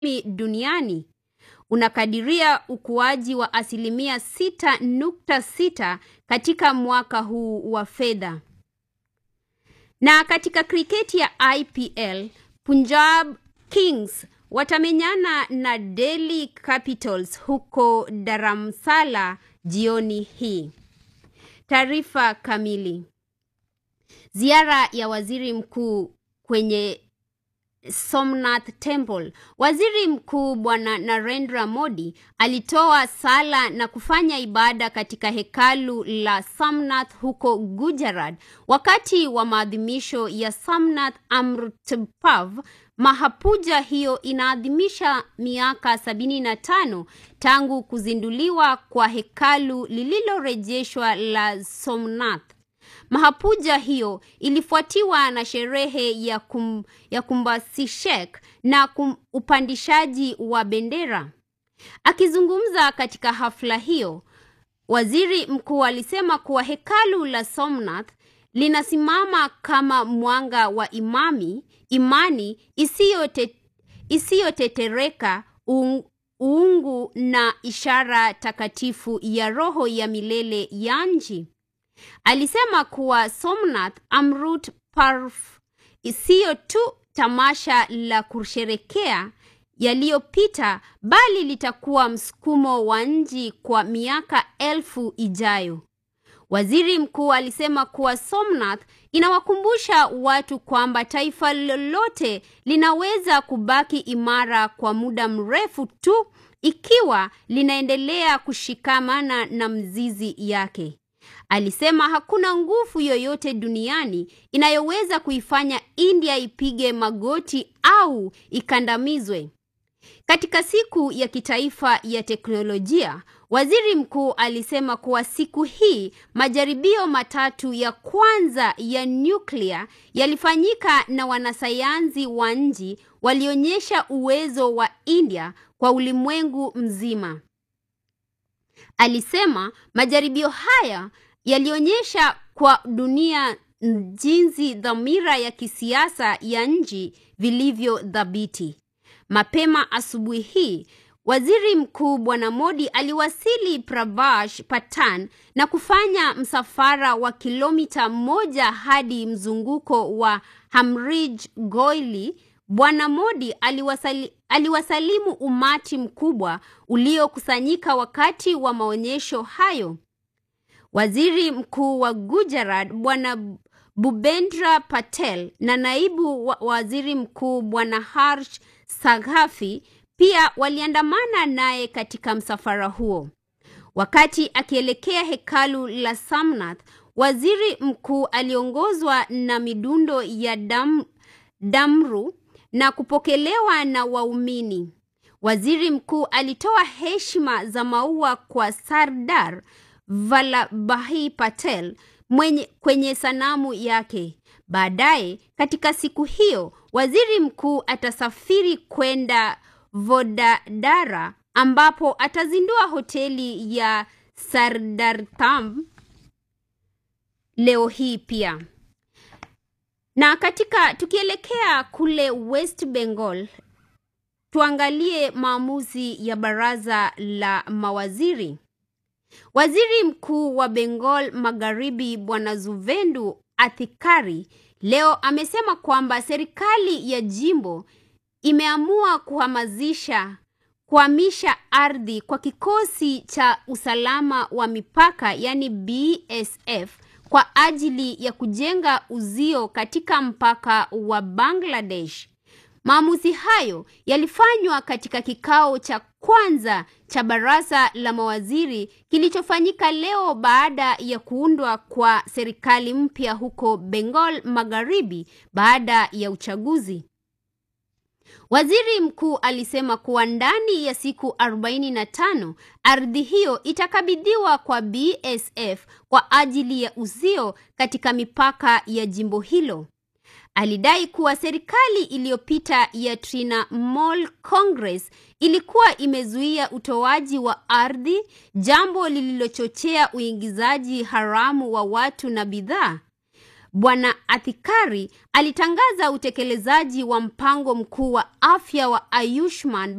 duniani unakadiria ukuaji wa asilimia 6.6 katika mwaka huu wa fedha. Na katika kriketi ya IPL, Punjab Kings watamenyana na Delhi Capitals huko Dharamsala jioni hii. Taarifa kamili. Ziara ya waziri mkuu kwenye Somnath Temple. Waziri Mkuu Bwana Narendra Modi alitoa sala na kufanya ibada katika hekalu la Somnath huko Gujarat wakati wa maadhimisho ya Somnath Amrit Parv. Mahapuja hiyo inaadhimisha miaka sabini na tano tangu kuzinduliwa kwa hekalu lililorejeshwa la Somnath. Mahapuja hiyo ilifuatiwa na sherehe ya, kum, ya kumbasishek na kum, upandishaji wa bendera. Akizungumza katika hafla hiyo, waziri mkuu alisema kuwa hekalu la Somnath linasimama kama mwanga wa imami, imani isiyotetereka, uungu na ishara takatifu ya roho ya milele ya nchi. Alisema kuwa Somnath Amrut Parv siyo tu tamasha la kusherekea yaliyopita bali litakuwa msukumo wa nchi kwa miaka elfu ijayo. Waziri mkuu alisema kuwa Somnath inawakumbusha watu kwamba taifa lolote linaweza kubaki imara kwa muda mrefu tu ikiwa linaendelea kushikamana na mzizi yake. Alisema hakuna nguvu yoyote duniani inayoweza kuifanya India ipige magoti au ikandamizwe. Katika siku ya kitaifa ya teknolojia, waziri mkuu alisema kuwa siku hii majaribio matatu ya kwanza ya nyuklia yalifanyika na wanasayansi wa nchi walionyesha uwezo wa India kwa ulimwengu mzima. Alisema majaribio haya yalionyesha kwa dunia jinsi dhamira ya kisiasa ya nchi vilivyo thabiti. Mapema asubuhi hii, waziri mkuu Bwana Modi aliwasili Pravash Patan na kufanya msafara wa kilomita moja hadi mzunguko wa Hamrij Goili. Bwana Modi aliwasali, aliwasalimu umati mkubwa uliokusanyika wakati wa maonyesho hayo. Waziri mkuu wa Gujarat Bwana Bhupendra Patel na naibu wa waziri mkuu Bwana Harsh Saghafi pia waliandamana naye katika msafara huo. Wakati akielekea hekalu la Somnath, waziri mkuu aliongozwa na midundo ya dam, damru na kupokelewa na waumini. Waziri mkuu alitoa heshima za maua kwa Sardar Vallabhai Patel mwenye, kwenye sanamu yake. Baadaye katika siku hiyo, waziri mkuu atasafiri kwenda Vodadara ambapo atazindua hoteli ya Sardartham leo hii pia. Na katika tukielekea kule West Bengal, tuangalie maamuzi ya baraza la mawaziri. Waziri mkuu wa Bengal Magharibi Bwana Zuvendu Athikari leo amesema kwamba serikali ya jimbo imeamua kuhamasisha kuhamisha ardhi kwa kikosi cha usalama wa mipaka yani BSF kwa ajili ya kujenga uzio katika mpaka wa Bangladesh. Maamuzi hayo yalifanywa katika kikao cha kwanza cha baraza la mawaziri kilichofanyika leo baada ya kuundwa kwa serikali mpya huko Bengal Magharibi baada ya uchaguzi. Waziri mkuu alisema kuwa ndani ya siku 45 ardhi hiyo itakabidhiwa kwa BSF kwa ajili ya uzio katika mipaka ya jimbo hilo. Alidai kuwa serikali iliyopita ya Trinamool Congress ilikuwa imezuia utoaji wa ardhi, jambo lililochochea uingizaji haramu wa watu na bidhaa. Bwana Athikari alitangaza utekelezaji wa mpango mkuu wa afya wa Ayushman